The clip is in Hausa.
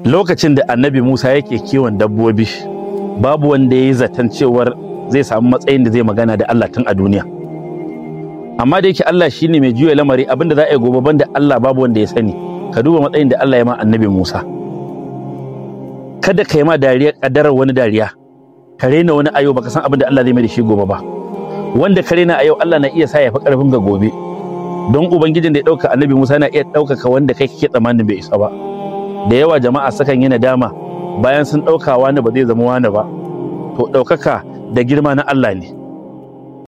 lokacin da annabi musa yake kiwon dabbobi babu wanda ya yi zaton cewar zai samu matsayin da zai magana da allah tun a duniya amma da yake allah shine mai juya lamari abinda za a yi gobe banda allah babu wanda ya sani ka duba matsayin da allah ya ma annabi musa kada ka yi ma dariya kadarar wani dariya ka rena wani ayo baka san abin da allah zai mai da shi gobe ba wanda ka rena a yau allah na iya sa ya fi karfin ga gobe don ubangijin da ya ɗauka annabi musa na iya ɗaukaka wanda kai kake tsammanin bai isa ba da yawa jama'a sukan yi nadama bayan sun ɗauka wani ba zai zama wani ba to ɗaukaka da girma na Allah ne